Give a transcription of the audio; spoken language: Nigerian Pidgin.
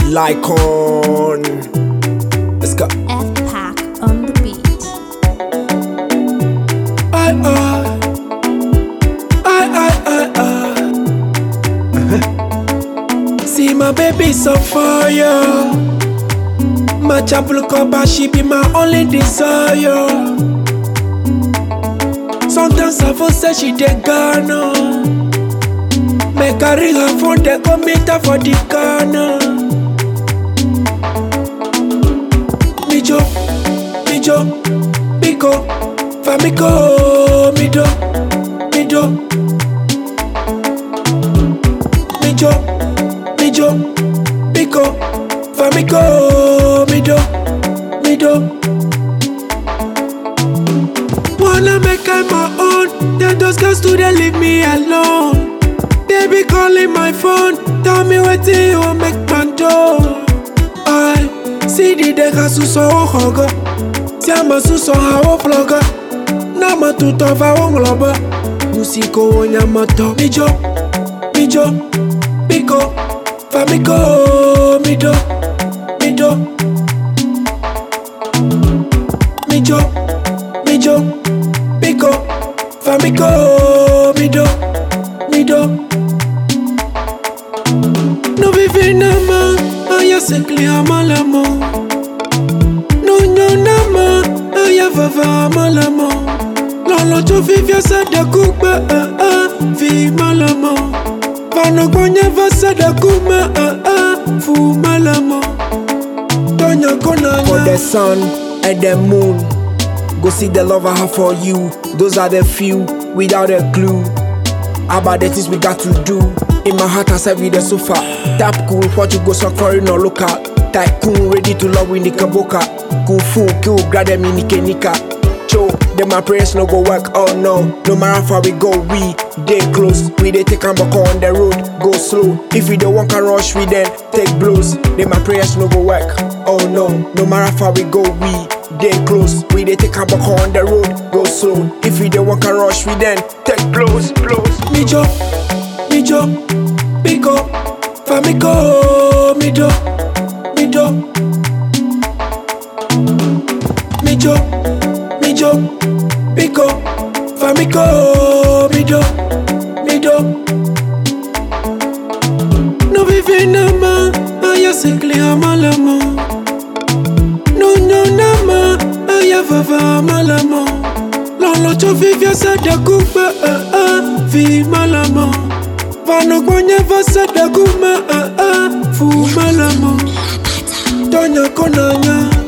Lycon. Let's go. F Pack on the beat. I, I, I, I, I, I. See my baby so fire. My chapel cover, she be my only desire. Sometimes I feel say she dey Ghana. Make I ring her phone, they go meet her for the Ghana. Mijo, Mijo, Biko, Famiko, Mido, Mido, Mijo, Mijo, Biko, Famiko, Mido, Mido. Wanna make I my own, then those girls too they leave me alone. They be calling my phone, tell me what you want make man do. I see the deca suso hoga, siama suso hawo vloga, nama tutova wongloba, musiko wonyamato. Mijo, mijo, biko, famiko, mido, mido, mijo, mijo, biko, famiko, mido, mido. No vive nama, aya se clia malamo. No no nama, aya vava malamo. Lolo tu vivia sa da kuba, ah ah, vi malamo. Vano gonya va sa da kuma, ah ah, fu malamo. Tonya kona for the sun and the moon. Go see the love I have for you. Those are the few without a clue about the things we got to do. In my heart, I said with the sofa. Tap cool, what you go so foreign or local. Tycoon ready to love with the kaboka. Kung fu, kill, grab them in the nika. Cho, then my prayers no go work. Oh no, no matter how far we go, we dey close. We dey take and back on the road, go slow. If we don't want to rush, we then take blows. Then my prayers no go work. Oh no, no matter how far we go, we dey close. We dey take and back on the road, go slow. If we don't want to rush, we then take blows, blows. Mijo, Mijo, Biko, Famiko, Mido, Mido, Mijo, Mijo, Biko, Famiko, Mido, Mido. No vive nama, aya se clia malamo. No no nama, aya vava malamo. Lolo cho vivia sa da kuba, ah ah, vi malamo. Vano gonya va sa da kuma, ah ah, fu malamo. Tonya konanya.